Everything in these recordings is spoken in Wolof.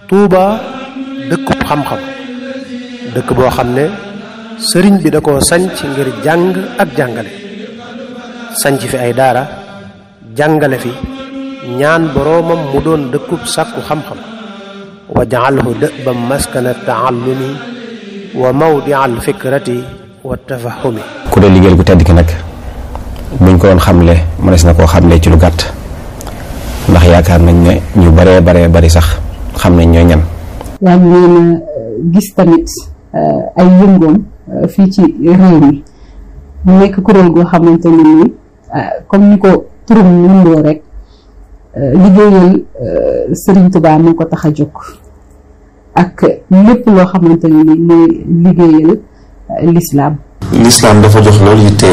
Tuuba dëkkub xam-xam dëkk boo xam ne sëriñ bi da koo sanc ngir jàng ak jàngale sanc fi ay daara jàngale fi ñaan boroomam mu doon dëkkub sàkku xam-xam wa jaalhu dëbam maskana taallumi wa mawdia al fikrati wa tafahumi ku dee liggéeyal gu tedd ki nag buñ ko doon xamle mënees na koo xamle ci lu gàtt ndax yaakaar nañ ne ñu baree baree bari sax xam nañ ñooy ñan yaa ngi leen a gis tamit ay yëngoom fii ci réew mi mu nekk kuréel goo xamante ne nii comme ni ko turum nundoo rek liggéeyal Serigne Touba moo ko tax a jóg ak lépp loo xamante ne ni mooy liggéeyal lislaam lislaam dafa jox loolu yitte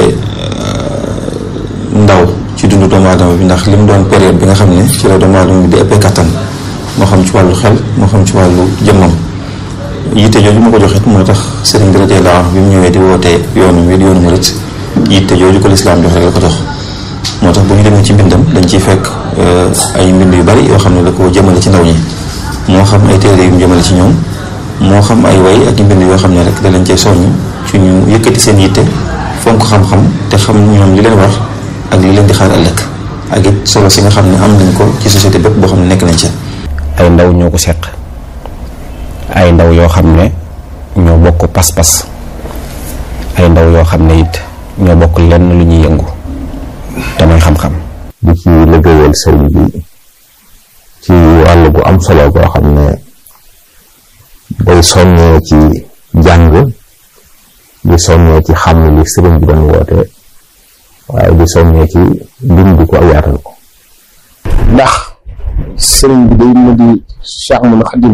ndaw ci dundu doomu aadama bi ndax li mu doon période bi nga xam ne ci la doomu aadama bi di ëppee kattan moo xam ci wàllu xel moo xam ci wàllu jëmmam yitte jooju ma ko joxit moo tax sëriñ bi radiyallaahu anhu bi mu ñëwee di wootee yoonu wi di yoonu murit yitte jooju ko lislaam jox rek la ko jox moo tax bu ñu demee ci mbindam dañ ciy fekk ay mbind yu bari yoo xam ne da ko jëmale ci ndaw ñi moo xam ay téere yu mu jëmale ci ñoom moo xam ay way ak mbind yoo xam ne rek da leen cay soññ ci ñu yëkkati seen yitte fonk xam-xam te xam ñoom li leen war ak li leen di xaar ëllëg ak it solo si nga xam ne am nañ ko ci société bépp boo xam ne nekk nañ ci ay ndaw ñoo ko seq ay ndaw yoo xam ne ñoo bokk pas-pas ay ndaw yoo xam ne it ñoo bokk lenn lu ñuy yëngu te mooy xam-xam di ci liggéeyal sëriñ bi ci wàll gu am solo goo xam ne day soññee ci jàng di soññee ci xam li sëriñ bi doon woote waaye di soññee ci bind ko ak yaatal ko ndax sëriñ bi day mu di Cheikh Ahmadou Khadim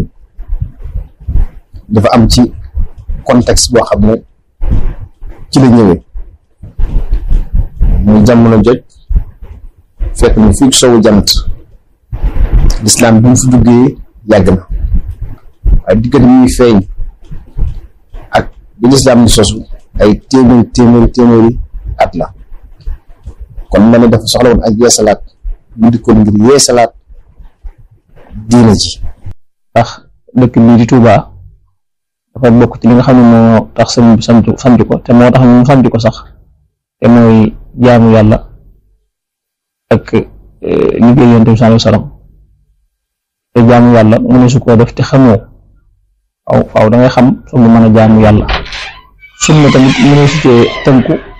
dafa am ci contexte boo xam ne ci la ñëwee muy jamono joj fekk na fii sowu jant lislaam bi mu fi duggee yàgg na waaye diggante muy feeñ ak bi lislaam di sosu ay téeméeri téeméeri téeméeri at la kon ma ne dafa soxla woon ak yeesalaat mu dikkoon ngir yeesalaat diina ji ndax dëkk bii di Touba dafa bokk ci li nga xam ne moo tax sëñ bi sant sant ko te moo tax mu sant ko sax te mooy jaamu yàlla ak liggéey yonent bi sallallahu alayhi wasallam te jaamu yàlla mu ne su koo def te xamoo waaw faaw da ngay xam su mu mën a jaamu yàlla sunna tamit mu ne su cee tënku